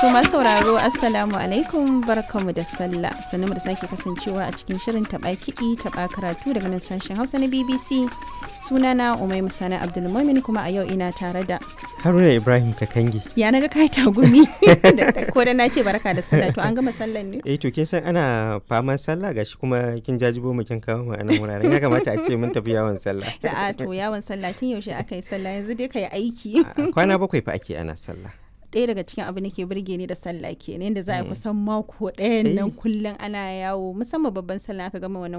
To masu sauraro Assalamu alaikum barkamu da sallah sannu da sake kasancewa a cikin shirin taɓa kiɗi taɓa karatu daga nan sashen Hausa na BBC sunana Umai Musana Abdulmumin kuma a yau ina tare da Haruna Ibrahim Kakangi. ya na ga kai tagumi ko da na ce barka da sallah to an gama sallan ne Eh to kin san ana faman sallah gashi kuma kin jajibo mu kin kawo mu a nan wuraren ya kamata a ce mun tafi yawon sallah. Sa'a to yawon sallah tun yaushe aka yi sallah yanzu dai ka yi aiki A Kwana bakwai fa ake ana sallah. ɗaya daga cikin abin da ke burge ni da sallah kenan yadda za a kusan mako ɗayan nan kullum ana yawo musamman babban sallah aka gama wannan